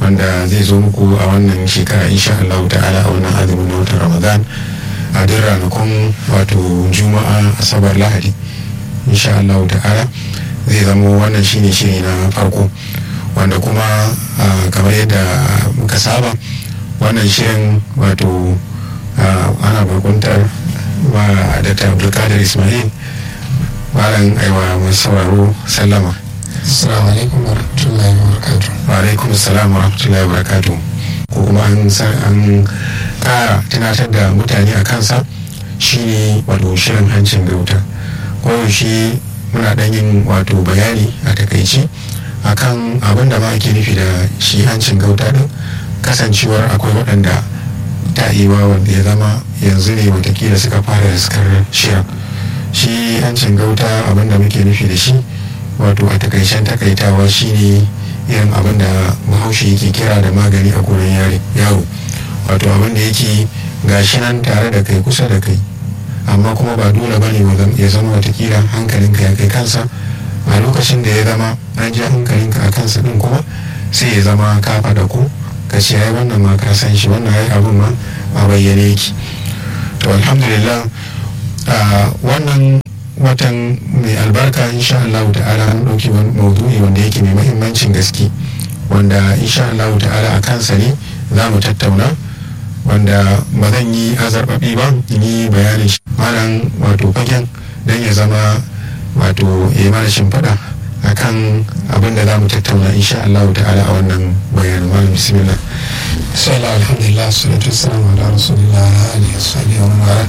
wanda zai zo muku a wannan shekara insha Allah ta'ala a wannan azumin na watan Ramadan a duk ranakun wato Juma'a Asabar Lahadi insha Allah ta'ala zai zamo wannan shine shiri na farko wanda kuma kamar yadda muka saba wannan shirin wato ana bakuntar wa da abdulkadir ismail malam aiwa mai sauraro sallama assalamu alaikum wa rahmatullahi wa barakatuh wa alaikum assalam wa rahmatullahi wa barakatuh ko kuma an an kara tunatar da mutane a kansa shine wato shirin hancin gauta koyaushe muna dan yin wato bayani a takaici akan abin da ma ake nufi da shi hancin gauta din kasancewar akwai waɗanda ta iwa wanda ya zama yanzu ne watakila suka fara riskar shirin shi hancin gauta abin da muke nufi da shi wato a takaicen takaitawa shine irin abin da bahaushe yake kira da magani a gurin yaro wato abin da yake gashi nan tare da kai kusa da kai amma kuma ba dole bane ya zama watakila hankalinka ya kai kansa a lokacin da ya zama an ji hankalinka a kansa din kuma sai ya zama ka da ku ka ce ai wannan ma ka san shi wannan ai abin ma a bayyane yake to alhamdulillah wannan watan mai albarka insha Allah ta'ala an ɗauki wani maudu'i wanda yake mai mahimmancin gaske wanda insha Allah ta'ala a kansa ne za mu tattauna wanda ba zan yi azarbaɓi ba yi bayanin shi malam wato fagen don ya zama wato ya mana shimfiɗa akan abin da za mu tattauna insha Allah ta'ala a wannan bayanin malam bismillah sallallahu alhamdulillah salatu wassalamu ala rasulillah alihi wasahbihi wa man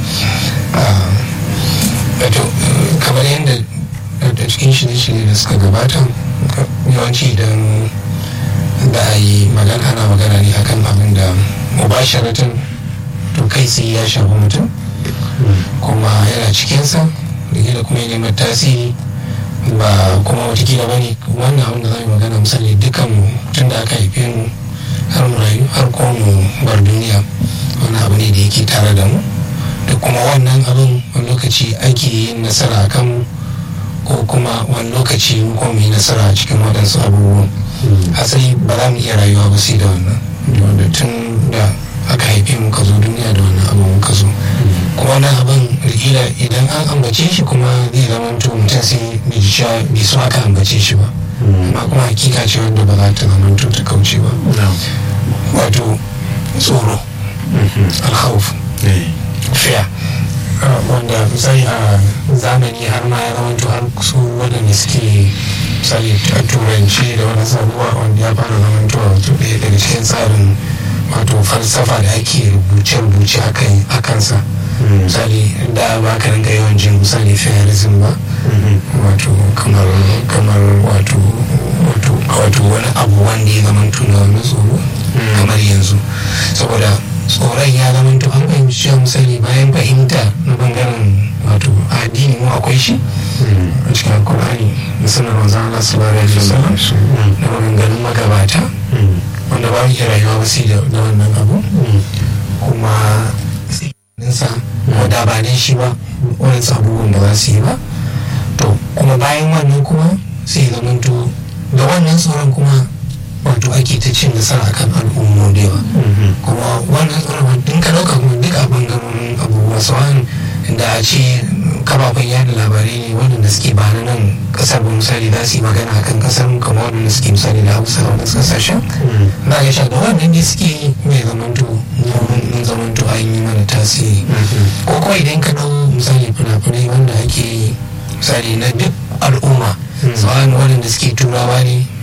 wato kamar yadda da cikin shirye-shirye da suka gabata yawanci idan da a yi magana ana magana ne akan abin da mubasharatan to kai sai ya shafi mutum kuma yana cikinsa da kuma ya neman tasiri ba kuma watakila ba ne wannan abin da za mu magana misali dukkan mu tun da aka haife mu har mu rayu har ko mu bar duniya wani abu ne da yake tare da mu da kuma wannan abin wani lokaci ake yin nasara a kan ko kuma wani lokaci ko mu yi nasara a cikin waɗansu abubuwan asali ba za mu iya rayuwa ba sai da wannan wanda tun da aka haife mu ka zo duniya da wannan abin ka zo kuma wannan abin rikila idan an ambace shi kuma zai zama mutum sai bai ji sha bai so aka ambace shi ba amma kuma hakika ce wanda ba za ta zama ta kauce ba wato tsoro alhauf fiya wanda misali a zamani har ma ya zama har su waɗanda suke misali a turanci da wani sabuwa wanda ya fara zama to wato ɗaya daga cikin tsarin wato falsafa da ake rubuce-rubuce a kansa misali da ba ka rinka yawan jin misali fayarism ba wato kamar kamar wato wato wani abu wanda ya zama tuna wani tsoro kamar yanzu saboda tsoron ya zama to an fahimci cewa misali bayan fahimta na bangaren wato addini mu akwai shi a cikin alkur'ani da sanar manzan Allah sallallahu alaihi wasallam da maganganun magabata wanda ba mu iya rayuwa ba sai da wannan abu kuma ninsa da ba dan shi ba wani abubuwan ba za su yi ba to kuma bayan wannan kuma sai zamanto da wannan tsoron kuma wato ake ta cin nasara kan al'ummu da yawa kuma wannan tsoron din ka dauka kuma duk a bangarorin abubuwa sauran da a ce kafafen yada labarai ne waɗanda suke ba na nan kasar ba misali za su yi magana akan kasar mu kamar waɗanda suke misali da hausa a wani kasashen na ga sha da wannan ne suke yi mai zamanto mun zamanto an yi mana tasiri ko kawai idan ka ɗau misali fina-finai wanda ake yi misali na duk al'umma tsawon waɗanda suke turawa ne